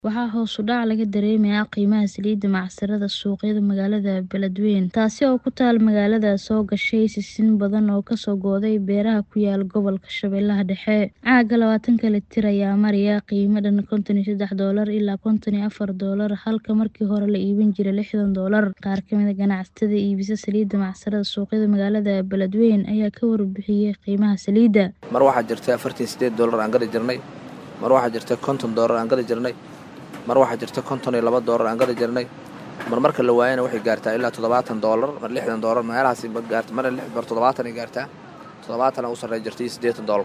Waxaa hoos u dhac laga dareemayaa qiimaha saliidda macsarada suuqyada magaalada Beledweyne, taasi oo ku taal magaalada soo gashay sisin badan oo ka soo go'day beeraha ku yaal gobolka Shabeellaha Dhexe. Caaga labaatanka litir ayaa maraya qiimo dhan konton iyo sedax doolar ilaa konton iyo afar doolar halka markii hore la iibin jiray lixdan doolar. Qaar ka mid ah ganacsatada iibisa saliidda macsarada suuqyada magaalada Beledweyne ayaa ka warbixiyay qiimaha saliidda. mar waxaa jirta afartan iyo sideed doolar aan gadi jirnay mar waxaa jirta konton doolar aan gadi jirnay mar waxaa jirta konton iyo laba doolar aan gadi jirnay mar marka la waayana waxay gaartaa ilaa toddobaatan doolar mar lixdan doolar meelahaasi ma gaarta mar lix mar toddobaatan ay gaartaa toddobaatan u sarreey jirta iyo siddeetan doolar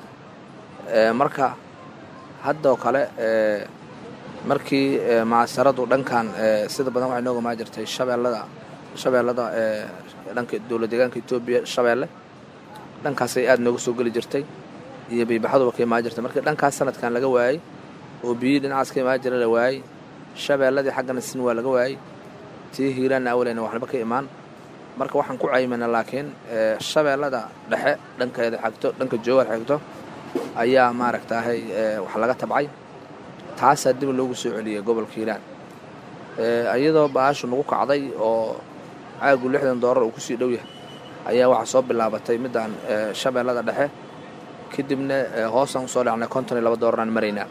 Ee, marka haddoo kale ee, markii ee, macsaradu dhankan ee, sida badan waxay nooga maa jirtay shabeellada shabeellada ee, dhanka dowlad deegaanka Itoobiya shabeelle dhankaasay aad nooga soo geli jirtay iyo biibaxaduba ka imaan jirtay markii dhankaas sanadkan laga waayey oo biyihii dhinacaas ka imaan jira la waayey shabeelladii xaggana sin waa laga waayey tii hiiraanna awaleyna waxnaba ka imaan marka waxaan ku caymana laakiin ee, shabeellada dhexe dhankeeda xigto dhanka joogaar xigto ayaa maaragtaahay ee, wax laga tabcay taasaa dib loogu soo celiyey gobolka hiiraan Ee, iyadoo baashu nagu kacday oo caagu lixdan doolar uu kusii dhow yahay ayaa waxaa soo bilaabatay midaan ee, shabeellada dhexe kadibna ee, hoosaan usoo dhacnay konton iyo laba doolaraan maraynaa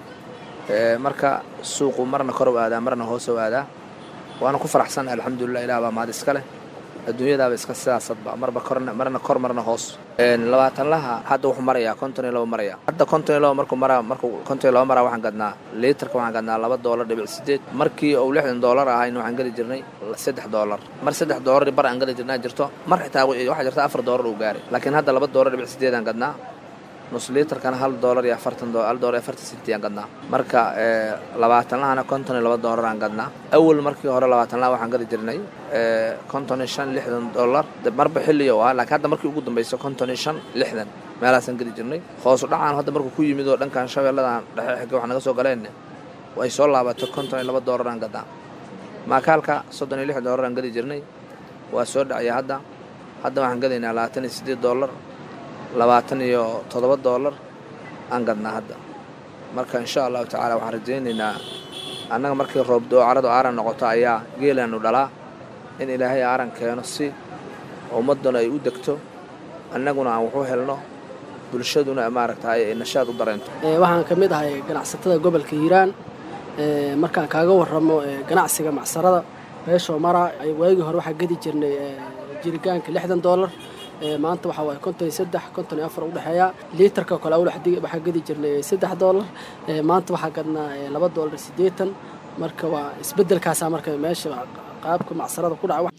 Ee, marka suuqu marna kor u aadaa marna hoos u aadaa waana ku faraxsanahay alxamdulilah ilaah baa mahad iska leh adduunyadaaba iska sidaasadba marba korna marna kor marna hoos Een, labaatanlaha hadda wuxuu marayaa konton iyo laba maraya hadda konton iyo laba markuu maraa markuu konton iyo laba maraa waxaan gadnaa liitarka waxaan gadnaa laba doolar dhibic sideed markii uu lixdan doolar ahayn waxaan geli jirnay saddex doolar mar saddex doolar bar aan geli jirnaa jirto mar xitaa waxaa jirta afar doolar uu gaaray laakiin hadda laba doolar dhibic sideed aan gadnaa nus liitarkana hal doolar iyo afartan doolar hal doolar iyo afartan senti aan gadnaa marka ee, labaatanlahana konton iyo laba doolar aan gadnaa awal markii hore labaatanlaha waxaan gadi jirnay ee, konton iyo shan lixdan doolar de marba xilli oo ah laakiin hadda markii ugu dambaysa konton iyo shan lixdan meelahaasaan gadi jirnay hoos u dhacaan hadda markuu ku yimid oo dhankan shabeelladan dhexe xigga wax naga soo galeen way soo laabatay konton iyo laba doolar aan gadnaa maakaalka soddon iyo lix doolar aan gadi jirnay waa soo dhacaya hadda hadda waxaan gadaynaa labaatan iyo siddeed doolar labaatan iyo toddoba doolar aan gadnaa hadda marka insha allahu tacaala waxaan rajaynaynaa annaga markii roobdoo caradu aaran noqoto ayaa geelaanu dhalaa in ilaahay aaran keeno si ummadduna ay u degto annaguna aan waxu helno bulshaduna maaragtay ay nashaad u dareento Ee, waxaan ka mid ahay ganacsatada gobolka hiiraan Ee, markaan kaaga warramo ee, ganacsiga macsarada beeshoo mara ay waagii hore waxaa gedi jirnay ee, jiritaanka lixdan doolar Ee, maanta waxaa waaye konton iyo saddex konton iyo afar u dhexeeya liitarka kale awal waxdi- waxaa gedi jirnay saddex doolar Ee, maanta waxaa gadnaa ee, laba doolar iyo siddeetan marka waa isbeddelkaasaa marka meesha qaabka macsarada ku dhaca